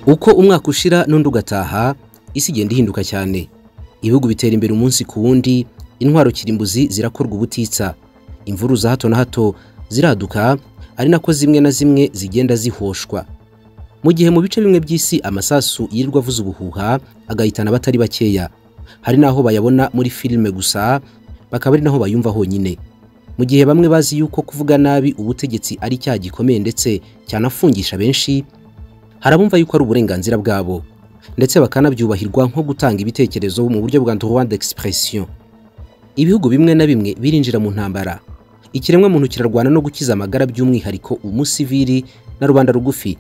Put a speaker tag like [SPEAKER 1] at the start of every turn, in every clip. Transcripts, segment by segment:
[SPEAKER 1] uko umwaka ushira n'undi ugataha isi igenda ihinduka cyane ibihugu bitera imbere umunsi ku wundi intwaro kirimbuzi zirakorwa ubutitsa imvuru za hato na hato ziraduka ari nako zimwe na zimwe zigenda zihoshwa mu gihe mu bice bimwe by'isi amasasu yirirwa avuza ubuhuha agahitana abatari bakeya hari n'aho bayabona muri filime gusa bakaba ari naho bayumva honyine mu gihe bamwe bazi yuko kuvuga nabi ubutegetsi ari cyaha gikomeye ndetse cyanafungisha benshi harabumva yuko ari uburenganzira bwabo ndetse bakanabyubahirwa nko gutanga ibitekerezo mu buryo bwa droit d'expression ibihugu bimwe na bimwe birinjira mu ntambara ikiremwa muntu kirarwana no gukiza amagara by'umwihariko umusivili na rubanda rugufi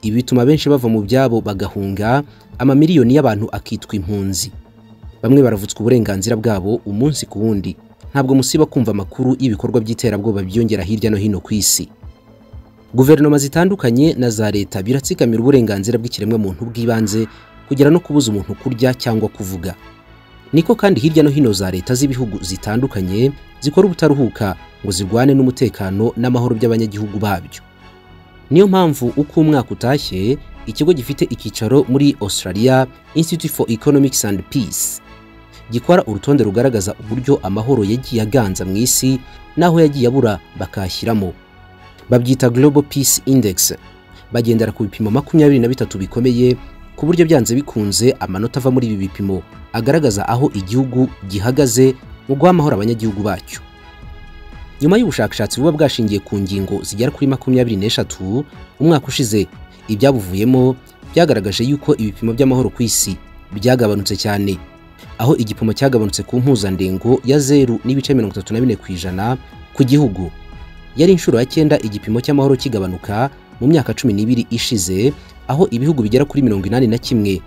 [SPEAKER 1] ibi bituma benshi bava mu byabo bagahunga amamiliyoni y'abantu akitwa impunzi bamwe baravutswa uburenganzira bwabo umunsi ku wundi ntabwo musiba kumva amakuru y'ibikorwa by'iterabwoba byiyongera hirya no hino ku isi guverinoma zitandukanye na za leta biratsikamira uburenganzira bw'ikiremwamuntu bw'ibanze kugera no kubuza umuntu kurya cyangwa kuvuga niko kandi hirya no hino za leta z'ibihugu zitandukanye zikora ubutaruhuka ngo zirwane n'umutekano n'amahoro by'abanyagihugu babyo niyo mpamvu uko umwaka utashye ikigo gifite icyicaro muri australia institute for economics and peace gikora urutonde rugaragaza uburyo amahoro yagiye aganza mu isi n'aho yagiye abura bakashyiramo babyita Global Peace Index bagendera ku bipimo makumyabiri na bitatu bikomeye ku buryo byanze bikunze amanota ava muri ibi bipimo agaragaza aho igihugu gihagaze mu guha amahoro abanyagihugu bacyo nyuma y'ubushakashatsi buba bwashingiye ku ngingo zigera kuri makumyabiri n'eshatu umwaka ushize ibyabuvuyemo byagaragaje yuko ibipimo by'amahoro ku isi byagabanutse cyane aho igipimo cyagabanutse ku mpuzandengo ya zeru n'ibice mirongo itatu na bine ku ijana ku gihugu yari inshuro ya cyenda igipimo cy'amahoro kigabanuka mu myaka cumi n'ibiri ishize aho ibihugu bigera kuri mirongo inani na kimwe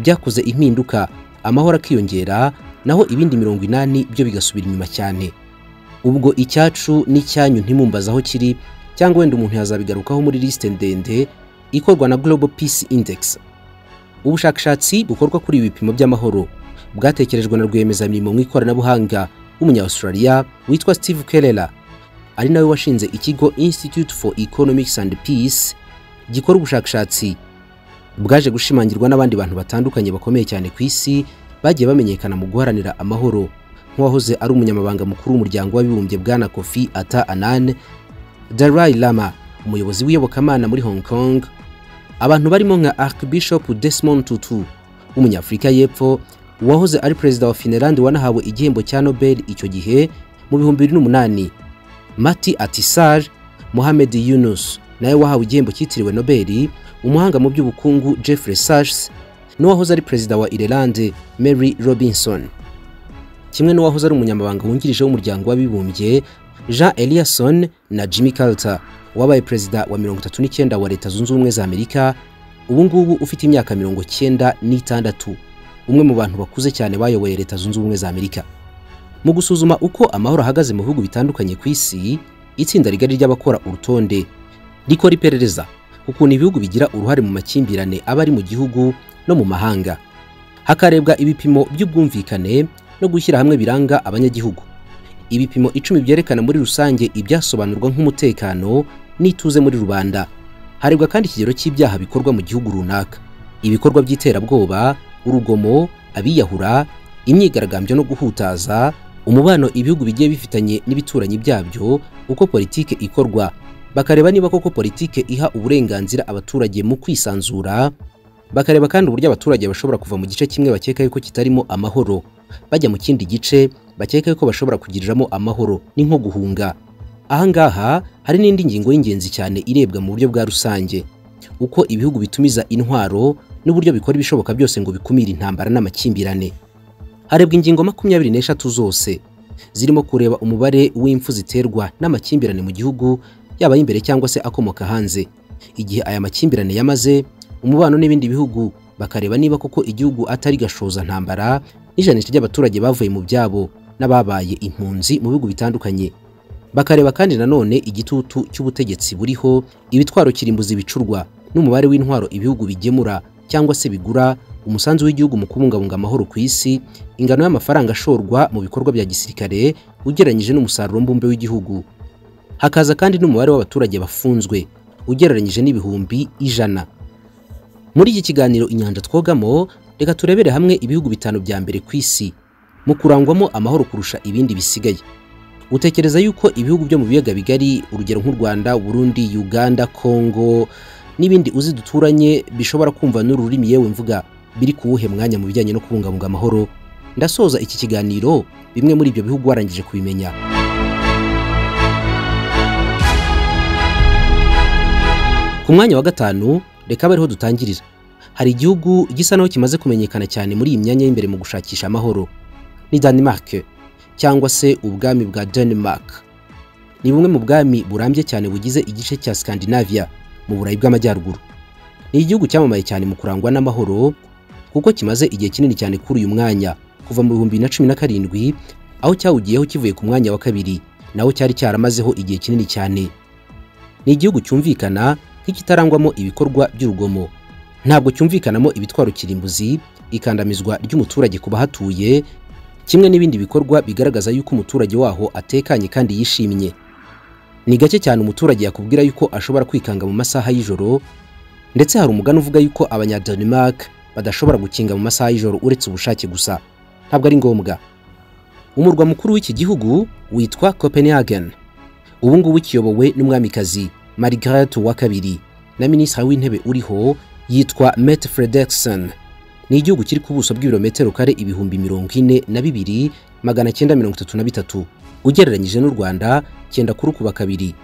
[SPEAKER 1] byakoze impinduka amahoro akiyongera naho ibindi mirongo inani byo bigasubira inyuma cyane ubwo icyacu n'icyanyu ntimumbaze aho kiri cyangwa wenda umuntu yazabigarukaho muri lisite ndende ikorwa na Global Peace Index ubushakashatsi bukorwa kuri ibi bipimo by'amahoro bwatekerejwe na rwiyemezamirimo mu ikoranabuhanga w'umunya-Australia witwa Steve Kerela ari nawe washinze ikigo Institute for Economics and Peace gikora ubushakashatsi bwaje gushimangirwa n'abandi bantu batandukanye bakomeye cyane ku isi bagiye bamenyekana mu guharanira amahoro nk'uwahoze ari umunyamabanga mukuru w'umuryango w'abibumbye bwana Kofi Ata Annan Dalai Lama umuyobozi w'iyobokamana muri Hong Kong abantu barimo nka Archbishop Desmond Tutu w'umunyafurika y'Epfo uwahoze ari perezida wa Finland wanahawe igihembo cya Nobel icyo gihe mu bihumbi bibiri n'umunani Mati Atisar, Mohamed Yunus nawe wahawe igihembo cyitiriwe Nobel, umuhanga mu by'ubukungu Jeffrey Sachs n'uwahoze ari perezida wa Ireland Mary Robinson, kimwe n'uwahoze ari umunyamabanga wungirije w'umuryango w'abibumbye Jean Eliasson na Jimmy Carter, wabaye perezida wa 39 wa Leta Zunze Ubumwe za Amerika, ubu ngubu ufite imyaka 96, umwe mu bantu bakuze cyane bayoboye Leta Zunze Ubumwe za Amerika. mu gusuzuma uko amahoro ahagaze mu bihugu bitandukanye ku isi itsinda rigari ry'abakora urutonde rikora iperereza ukuntu ibihugu bigira uruhare mu makimbirane aba ari mu gihugu no mu mahanga hakarebwa ibipimo by'ubwumvikane no gushyira hamwe biranga abanyagihugu ibipimo icumi byerekana muri rusange ibyasobanurwa nk'umutekano n'ituze muri rubanda harebwa kandi ikigero cy'ibyaha bikorwa mu gihugu runaka ibikorwa by'iterabwoba urugomo abiyahura imyigaragambyo no guhutaza umubano ibihugu bigiye bifitanye n'ibituranyi byabyo uko politike ikorwa bakareba niba koko politike iha uburenganzira abaturage mu kwisanzura bakareba kandi uburyo abaturage bashobora kuva mu gice kimwe bakeka yuko kitarimo amahoro bajya mu kindi gice bakeka yuko bashobora kugiriramo amahoro ni nko guhunga aha ngaha hari n'indi ngingo y'ingenzi cyane irebwa mu buryo bwa rusange uko ibihugu bitumiza intwaro n'uburyo bikora ibishoboka byose ngo bikumire intambara n'amakimbirane harebwa ingingo makumyabiri n'eshatu zose zirimo kureba umubare w'impfu ziterwa n'amakimbirane mu gihugu yaba y'imbere cyangwa se akomoka hanze igihe aya makimbirane yamaze umubano n'ibindi bihugu bakareba niba koko igihugu atari gashoza ntambara n'ijanisha ry'abaturage bavuye mu byabo n'ababaye impunzi mu bihugu bitandukanye bakareba kandi nanone igitutu cy'ubutegetsi buriho ibitwaro kirimbuzi bicurwa n'umubare w'intwaro ibihugu bigemura cyangwa se bigura umusanzu w'igihugu mu kubungabunga amahoro ku isi ingano y'amafaranga ashorwa mu bikorwa bya gisirikare ugereranyije n'umusaruro mbumbe w'igihugu hakaza kandi n'umubare w'abaturage bafunzwe ugereranyije n'ibihumbi ijana muri iki kiganiro inyanja twogamo reka turebere hamwe ibihugu bitanu bya mbere ku isi mu kurangwamo amahoro kurusha ibindi bisigaye utekereza yuko ibihugu byo mu biyaga bigari urugero nk'u rwanda burundi uganda kongo n'ibindi uzi duturanye bishobora kumva n'ururimi yewe mvuga biri kuwuhe mwanya mu bijyanye no kubungabunga amahoro ndasoza iki kiganiro bimwe muri ibyo bihugu warangije kubimenya ku mwanya wa gatanu reka abe ariho dutangirira hari igihugu gisa naho kimaze kumenyekana cyane muri iyi myanya y'imbere mu gushakisha amahoro ni Denmark cyangwa se ubwami bwa Denmark ni bumwe mu bwami burambye cyane bugize igice cya Scandinavia mu burayi bw'amajyaruguru ni igihugu cyamamaye cyane mu kurangwa n'amahoro kuko kimaze igihe kinini cyane kuri uyu mwanya kuva mu bihumbi na cumi na karindwi aho cyawugiyeho kivuye ku mwanya wa kabiri naho cyari cyaramazeho igihe kinini cyane ni igihugu cyumvikana nk'ikitarangwamo ibikorwa by'urugomo ntabwo cyumvikanamo ibitwaro kirimbuzi ikandamizwa ry'umuturage ku bahatuye kimwe n'ibindi bikorwa bigaragaza yuko umuturage waho atekanye kandi yishimye ni gake cyane umuturage yakubwira yuko ashobora kwikanga mu masaha y'ijoro ndetse hari umugani uvuga yuko abanyadenmark badashobora gukinga mu masaha y'ijoro uretse ubushake gusa ntabwo ari ngombwa umurwa mukuru w'iki gihugu witwa copenhagen ubu ngubu kiyobowe n'umwamikazi margaret wa kabiri na minisitiri w'intebe uriho yitwa mette frederiksen ni igihugu kiri ku buso bw'ibirometero kare ibihumbi mirongo ine na bibiri magana cyenda mirongo itatu na bitatu ugereranyije n'u rwanda cyenda kurukuba kabiri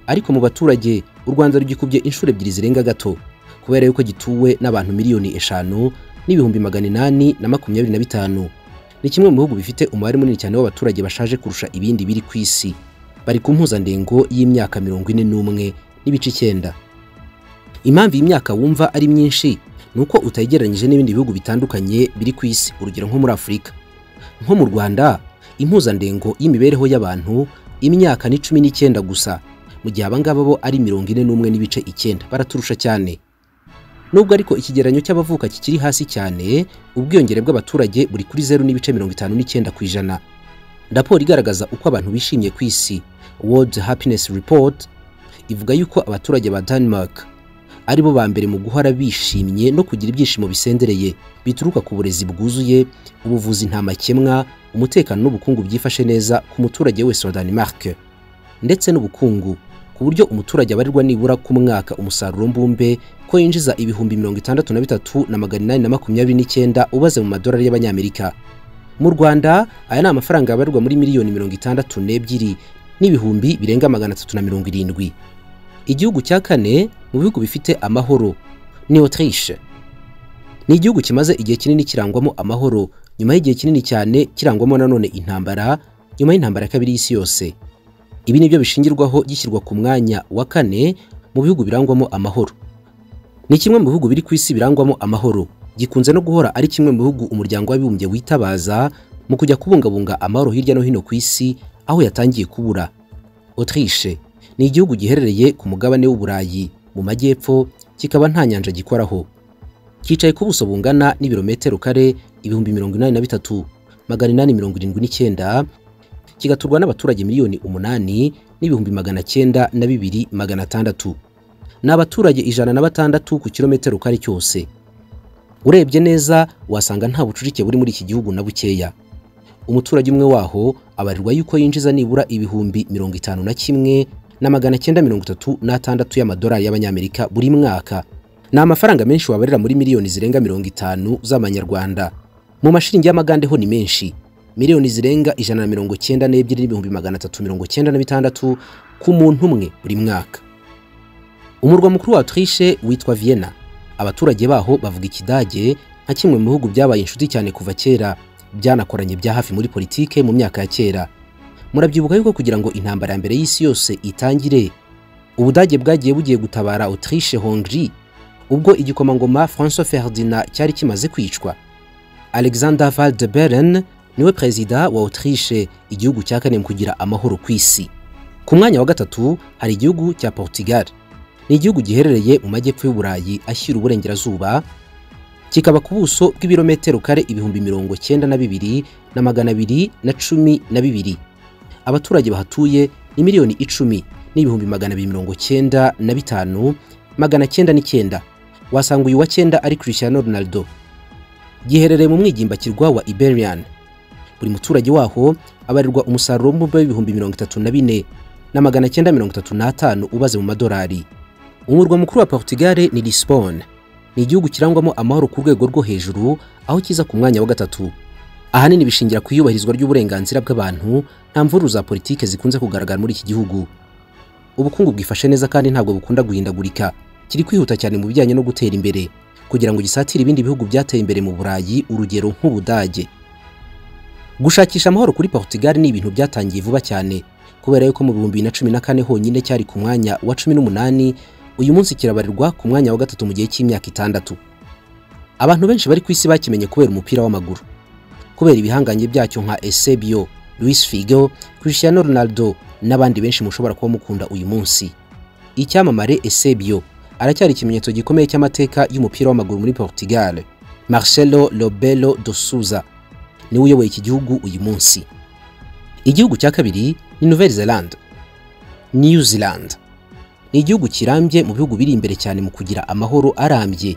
[SPEAKER 1] ariko mu baturage u rwanda rugikubye inshuro ebyiri zirenga gato kubera yuko gituwe n'abantu miliyoni eshanu n'ibihumbi magana inani na makumyabiri na bitanu ni kimwe mu bihugu bifite umubare munini cyane w'abaturage bashaje kurusha ibindi biri ku isi bari ku mpuzandengo y'imyaka mirongo ine n'umwe n'ibice icyenda impamvu iyi myaka wumva ari myinshi ni uko utayigereranyije n'ibindi bihugu bitandukanye biri ku isi urugero nko muri afurika nko mu rwanda impuzandengo y'imibereho y'abantu imyaka ni cumi n'icyenda gusa mu gihe abangaba bo ari mirongo ine n'umwe n'ibice icyenda baraturusha cyane nubwo ariko ikigereranyo cy'abavuka kikiri hasi cyane ubwiyongere bw'abaturage buri kuri zeru n'ibice mirongo itanu n'icyenda ku ijana raporo igaragaza uko abantu bishimye ku isi world happiness report ivuga yuko abaturage ba denmark ari bo ba mbere mu guhora bishimye no kugira ibyishimo bisendereye bituruka ku burezi bwuzuye ubuvuzi nta makemwa umutekano n'ubukungu byifashe neza ku muturage wese wa denmark ndetse n'ubukungu ku buryo umuturage abarirwa nibura ku mwaka umusaruro mbumbe ko yinjiza ibihumbi mirongo itandatu na bitatu na magana inani na makumyabiri n'icyenda ubaze mu madolari y'abanyamerika mu rwanda aya ni amafaranga yabarirwa muri miliyoni mirongo itandatu n'ebyiri n'ibihumbi birenga magana atatu na mirongo irindwi igihugu cya kane mu bihugu bifite amahoro ni Autriche ni igihugu kimaze igihe kinini kirangwamo amahoro nyuma y'igihe kinini cyane kirangwamo nanone intambara nyuma y'intambara ya kabiri y'isi yose ibi nibyo bishingirwaho gishyirwa ku mwanya wa kane mu bihugu birangwamo amahoro ni kimwe mu bihugu biri ku isi birangwamo amahoro gikunze no guhora ari kimwe mu bihugu umuryango w'abibumbye witabaza mu kujya kubungabunga amahoro hirya no hino ku isi aho yatangiye kubura Autriche ni igihugu giherereye ku mugabane w'uburayi mu majyepfo kikaba nta nyanja gikoraho cyicaye ku buso bungana n'ibirometero kare ibihumbi mirongo inani na bitatu magana inani mirongo irindwi n'icyenda kigaturwa n'abaturage miliyoni umunani n'ibihumbi magana cyenda na bibiri magana atandatu ni abaturage ijana na batandatu ku kirometero kare cyose urebye neza wasanga nta bucucike buri muri iki gihugu na bukeya umuturage umwe waho abarirwa yuko yinjiza nibura ibihumbi mirongo itanu na kimwe na magana cyenda mirongo itatu n'atandatu y'amadolari y'abanyamerika buri mwaka ni amafaranga menshi wabarira muri miliyoni zirenga mirongo itanu z'amanyarwanda mu mashiringi y'amagande ho ni menshi miliyoni zirenga ijana na mirongo cyenda n'ebyiri n'ibihumbi magana atatu mirongo cyenda na bitandatu ku muntu umwe buri mwaka umurwa mukuru wa Autriche witwa Vienna abaturage baho bavuga ikidage nka kimwe mu bihugu byabaye inshuti cyane kuva kera byanakoranye bya hafi muri politike mu myaka ya kera murabyibuka yuko kugira ngo intambara ya mbere y'isi yose itangire ubudage bwagiye bugiye gutabara autriche hongrie ubwo igikomangoma francois ferdinand cyari kimaze kwicwa alexander van de beren niwe perezida wa autriche igihugu cya kane mu kugira amahoro ku isi ku mwanya wa gatatu hari igihugu cya portugal ni igihugu giherereye mu majyepfo y'uburayi ashyira uburengerazuba kikaba ku buso bw'ibirometero kare ibihumbi mirongo cyenda na bibiri na magana abiri na cumi na bibiri abaturage bahatuye ni miliyoni icumi n'ibihumbi magana abiri mirongo cyenda na bitanu magana cyenda n'icyenda wasanga uyu wa cyenda ari Cristiano Ronaldo giherereye mu mwigimbakirwa wa Iberian buri muturage waho abarirwa umusaruro w'umubumbe w'ibihumbi mirongo itatu na bine na magana cyenda mirongo itatu n'atanu ubaze mu madolari umurwa mukuru wa Portugal ni Lisbonne ni igihugu kirangwamo amahoro ku rwego rwo hejuru aho kiza ku mwanya wa gatatu ahanini bishingira ku iyubahirizwa ry'uburenganzira bw'abantu nta mvururu za politike zikunze kugaragara muri iki gihugu ubukungu bwifashe neza kandi ntabwo bukunda guhindagurika kiri kwihuta cyane mu bijyanye no gutera imbere kugira ngo gisatire ibindi bihugu byateye imbere mu Burayi urugero nk'Ubudage gushakisha amahoro kuri Portugal ni ibintu byatangiye vuba cyane kubera yuko mu bihumbi na cumi na kane honyine cyari ku mwanya wa cumi n'umunani uyu munsi kirabarirwa ku mwanya wa gatatu mu gihe cy'imyaka itandatu abantu benshi bari ku isi bakimenye kubera umupira w'amaguru kubera ibihangange byacyo nka Eusebio, Luis Figo, Cristiano Ronaldo n'abandi benshi mushobora kuba mukunda uyu munsi icyamamare Eusebio aracyari ikimenyetso gikomeye cy'amateka y'umupira w'amaguru muri Portugal Marcelo Rebelo de Sousa niwe uyoboye iki gihugu uyu munsi igihugu cya kabiri ni Nouvelle Zelande New Zealand ni igihugu kirambye mu bihugu biri imbere cyane mu kugira amahoro arambye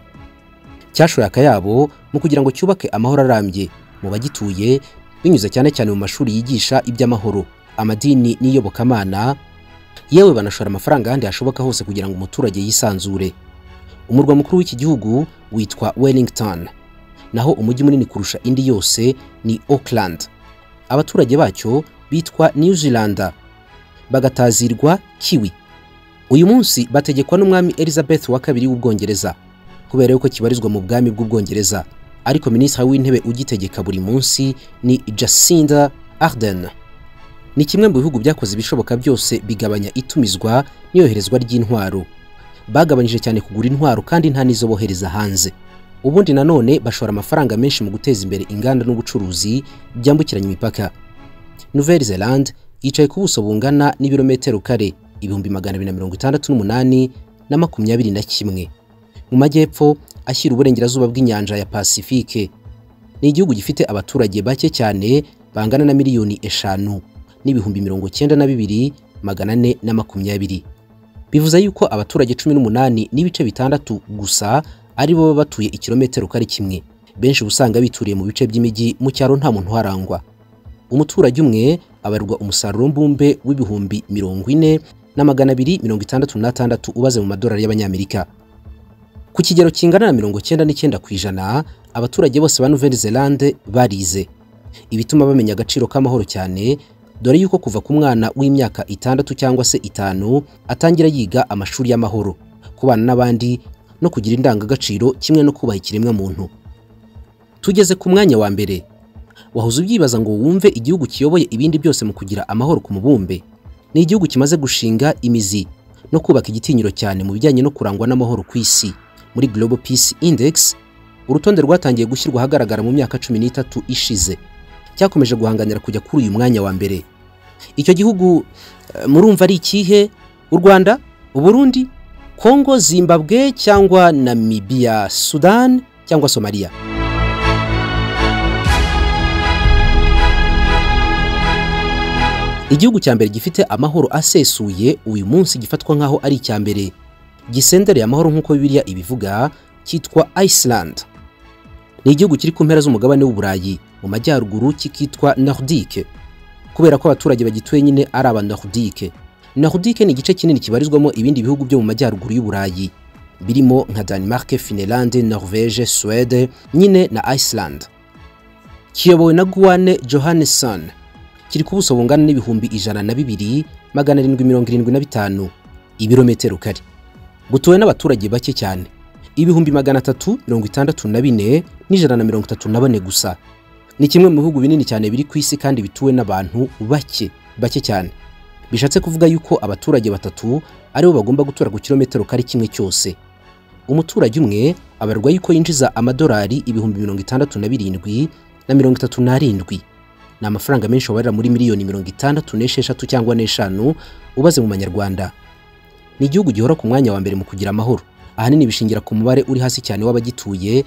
[SPEAKER 1] cyashoye akayabo mu kugira ngo cyubake amahoro arambye mu bagituye binyuze cyane cyane mu mashuri yigisha iby'amahoro amadini n'iyobokamana yewe banashora amafaranga ahandi hashoboka hose kugira ngo umuturage yisanzure umurwa mukuru w'iki gihugu witwa Wellington naho umujyi munini kurusha indi yose ni Auckland abaturage bacyo bitwa New Zealand bagatazirwa kiwi uyu munsi bategekwa n'umwami Elizabeth wa kabiri w'ubwongereza kubera yuko kibarizwa mu bwami bw'ubwongereza ariko minisitiri w'intebe ugitegeka buri munsi ni Jacinda Ardern ni kimwe mu bihugu byakoze ibishoboka byose bigabanya itumizwa n'iyoherezwa ry'intwaro bagabanyije cyane kugura intwaro kandi nta n'izo bohereza hanze ubundi nanone bashora amafaranga menshi mu guteza imbere inganda n'ubucuruzi byambukiranya imipaka Nouvelle Zelande yicaye ku buso bungana n'ibirometero kare ibihumbi magana abiri na mirongo itandatu n'umunani na makumyabiri na kimwe mu majyepfo ashyira uburengerazuba bw'inyanja ya Pacifique ni igihugu gifite abaturage bake cyane bangana na miliyoni eshanu n'ibihumbi mirongo cyenda na bibiri magana ane na makumyabiri bivuze yuko abaturage cumi n'umunani n'ibice bitandatu gusa ari bo baba batuye ikirometero kare kimwe benshi uba usanga bituriye mu bice by'imijyi mu cyaro nta muntu uharangwa umuturage umwe abarirwa umusaruro mbumbe w'ibihumbi mirongo ine na magana abiri mirongo itandatu n'atandatu ubaze mu madolari y'abanyamerika ku kigero kingana na mirongo cyenda n'icyenda ku ijana abaturage bose ba Nouvelle Zelande barize ibituma bamenya agaciro k'amahoro cyane dore yuko kuva ku mwana w'imyaka itandatu cyangwa se itanu atangira yiga amashuri y'amahoro kubana n'abandi no kugira indangagaciro kimwe no kubaha ikiremwamuntu tugeze ku mwanya wa mbere wahoze ubyibaza ngo wumve igihugu kiyoboye ibindi byose mu kugira amahoro ku mubumbe ni igihugu kimaze gushinga imizi no kubaka igitinyiro cyane mu bijyanye no kurangwa n'amahoro ku isi muri Global Peace Index urutonde rwatangiye gushyirwa ahagaragara mu myaka cumi n'itatu ishize cyakomeje guhanganira kujya kuri uyu mwanya wa mbere icyo gihugu murumva ari ikihe u rwanda uburundi kongo zimbabwe cyangwa namibiya sudan cyangwa somaliya igihugu cya mbere gifite amahoro asesuye uyu munsi gifatwa nk'aho ari icya mbere gisendereye amahoro nk'uko bibiliya ibivuga cyitwa iceland ni igihugu kiri ku mpera z'umugabane w'uburayi mu majyaruguru kikitwa Nordique kubera ko abaturage bagituye nyine ari aba Nordique Nordique ni igice kinini kibarizwamo ibindi bihugu byo mu majyaruguru y'uburayi birimo nka Denmark, Finland, Norvège, Suède nyine na Iceland kiyobowe na Guane Johannesson kiri ku buso bungana n'ibihumbi ijana na bibiri magana arindwi mirongo irindwi na bitanu ibirometero kare butuwe n'abaturage bake cyane ibihumbi magana atatu mirongo itandatu na bine n'ijana na mirongo itatu na bane gusa ni kimwe mu bihugu binini cyane biri ku isi kandi bituwe n'abantu bake bake cyane bishatse kuvuga yuko abaturage batatu aribo bagomba gutura ku kilometero kari kimwe cyose umuturage umwe abarwa yuko yinjiza amadolari ibihumbi mirongo itandatu na birindwi na mirongo itatu n'arindwi ni amafaranga menshi wabarira muri miliyoni mirongo itandatu n'esheshatu cyangwa n'eshanu ubaze mu manyarwanda ni igihugu gihora ku mwanya wa mbere mu kugira amahoro ahanini bishingira ku mubare uri hasi cyane w'abagituye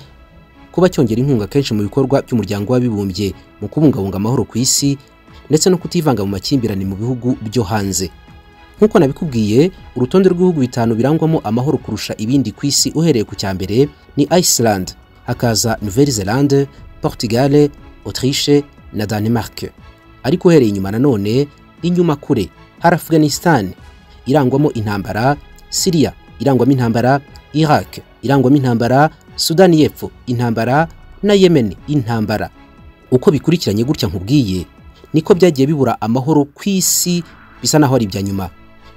[SPEAKER 1] kuba cyongera inkunga kenshi mu bikorwa by'umuryango w'abibumbye mu kubungabunga amahoro ku isi ndetse no kutivanga mu makimbirane mu bihugu byo hanze nk'uko nabikubwiye urutonde rw'ibihugu bitanu birangwamo amahoro kurusha ibindi ku isi uhereye ku cya mbere ni iceland hakaza nouvelle zelande portugal autriche na danemark ariko uhereye inyuma nanone inyuma kure hari afghanistan irangwamo intambara syria irangwamo intambara iraq irangwamo intambara sudani y'epfo intambara na yemen intambara uko bikurikiranye gutya nkubwiye niko byagiye bibura amahoro ku isi bisa naho ari ibya nyuma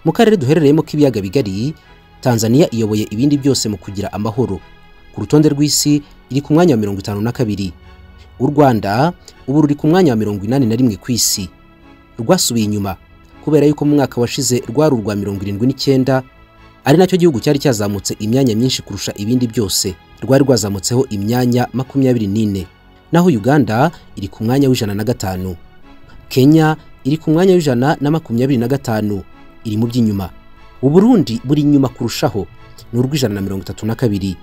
[SPEAKER 1] mu karere duherereyemo k'ibiyaga bigari tanzania iyoboye ibindi byose mu kugira amahoro ku rutonde rw'isi iri ku mwanya wa mirongo itanu na kabiri u rwanda ubu ruri ku mwanya wa mirongo inani na rimwe ku isi rwasubiye inyuma kubera yuko mu mwaka washize rwari urwa mirongo irindwi n'icyenda ari nacyo gihugu cyari cyazamutse imyanya myinshi kurusha ibindi byose rwari rwazamutseho imyanya makumyabiri n'ine naho uganda iri ku mwanya w'ijana na gatanu kenya iri ku mwanya w'ijana na makumyabiri na gatanu iri mu by'inyuma uburundi buri inyuma kurushaho ni urw'ijana na mirongo itatu na kabiri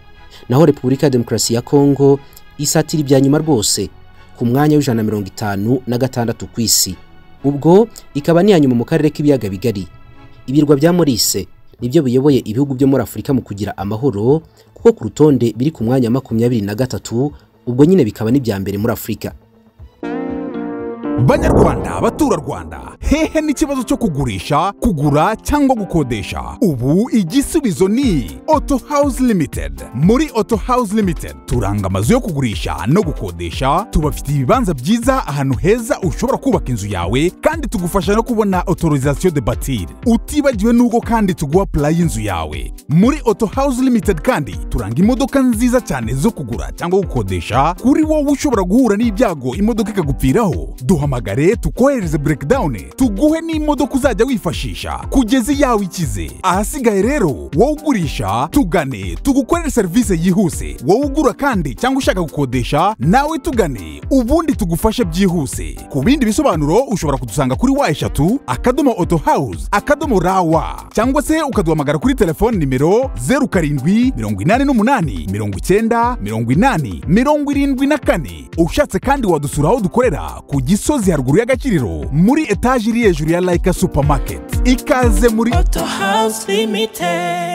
[SPEAKER 1] naho repubulika ya demokarasi ya kongo isatira ibya nyuma rwose ku mwanya w'ijana na mirongo itanu na gatandatu ku isi ubwo ikaba n'iya nyuma mu karere k'ibiyaga bigari ibirwa bya morise nibyo biyoboye ibihugu byo muri Afurika mu kugira amahoro kuko ku rutonde biri ku mwanya makumyabiri na gatatu ubwo nyine bikaba n'ibya mbere muri Afurika
[SPEAKER 2] banyarwanda baturarwanda hehe n'ikibazo cyo kugurisha kugura cyangwa gukodesha ubu igisubizo ni auto house limited muri auto house limited turanga amazu yo kugurisha no gukodesha tubafitiye ibibanza byiza ahantu heza ushobora kubaka inzu yawe kandi tugufasha no kubona autorisation de batir utibagiwe n'ubwo kandi tuguha pulayi y'inzu yawe muri auto house limited kandi turanga imodoka nziza cyane zo kugura cyangwa gukodesha kuri wowe ushobora guhura n'ibyago imodoka ikagupfiraho duhamagare tukohereze breakdown tuguhe n'imodoka uzajya wifashisha kugeza iyawe ikize ahasigaye rero wowe ugurisha tugane tugukorere serivisi yihuse wowe ugura kandi cyangwa ushaka gukodesha nawe tugane ubundi tugufashe byihuse ku bindi bisobanuro ushobora kudusanga kuri wa eshatu akadomo auto house akadomo rawa cyangwa se ukaduhamagara kuri telefone nimero zeru karindwi mirongo inani n'umunani mirongo icyenda mirongo inani mirongo irindwi na kane ushatse kandi wadusura aho dukorera ku gisozi haruguru y'agakiriro muri etaje iri hejuru ya layika supamaketi ikaze muri
[SPEAKER 3] Auto House Limited.